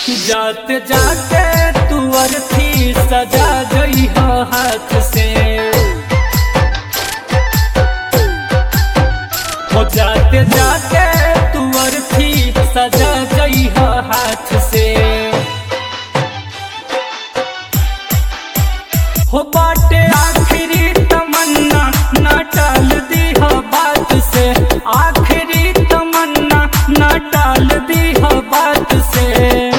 जाते जाते तू अर्थी सजा गई हो हाथ से हो जाते जाते तू अर्थी सजा गई हो हाथ से हो बाटे आखिरी तमन्ना ना टाल दी हो बात से आखिरी तमन्ना ना टाल दी हो बात से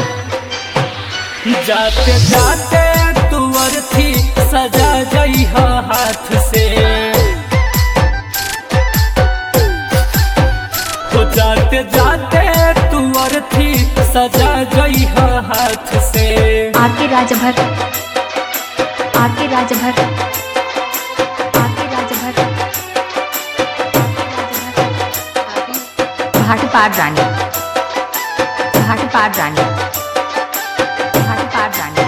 जाते जाते तू अर्थी सजा गई हो हाथ से तो जाते जाते तू अर्थी सजा गई हो हाथ से आके राजभर आके राजभर आके राजभर घाट पार रानी घाट पार रानी घाट पार रानी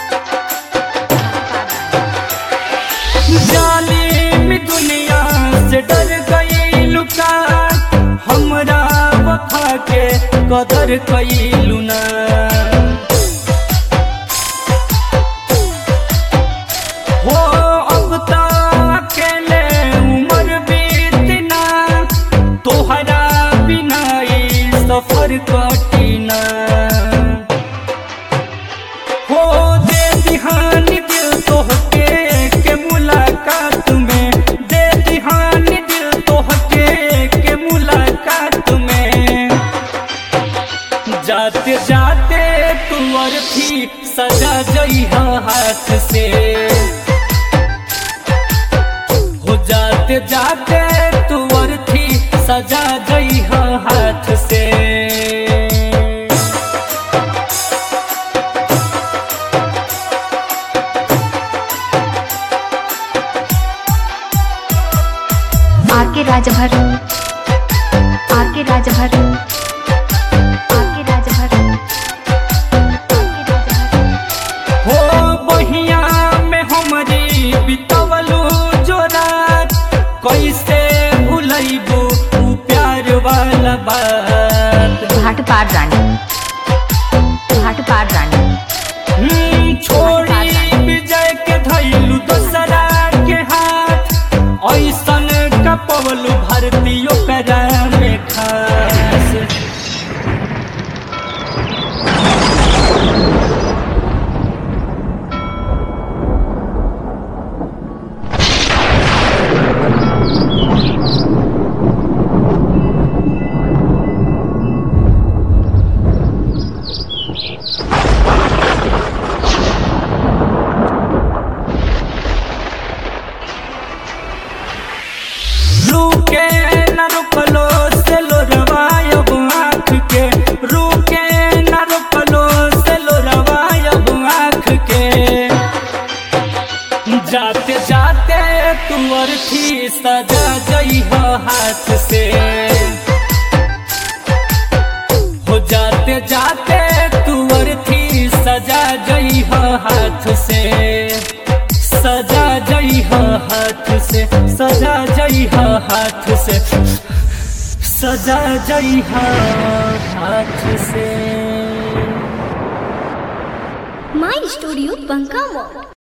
जालिम दुनिया से डर गई लुका हमरा वफा के कदर कैलू ना हो अब तो अकेले उम्र बीतना तोहरा बिना ई सफर कटिना हो दे दिहानी दिल तोहके के मुलाकात में दे दिहानी दिल तोहके के मुलाकात में जाते जाते तू अर्थी सजा गई हो हाथ से हो जाते जाते तू अर्थी सजा गई हो हाथ से आके राजभर आके राजभर आके राजभर हो बहिया में हमरी बितवलू जो रात कैसे भूलैबू ऊ प्यार वाला बात घाट पार रानी घाट पार रानी हम्म, छोड़ी विजय के धैलू दोसरा के हाथ ऐसन कपवलू भारतीयों करा में खास रुके न रुकलो से लोरवायब आँख के रुके न रुकलो से लोरवायब आँख के जाते जाते तू अर्थी सजा गई हो हाथ से हो जाते जाते तू अर्थी सजा गई हो हाथ से सजा जई हो हाथ से सजा जई हो हाथ से सजा जई हो हाथ से My studio Bankamot.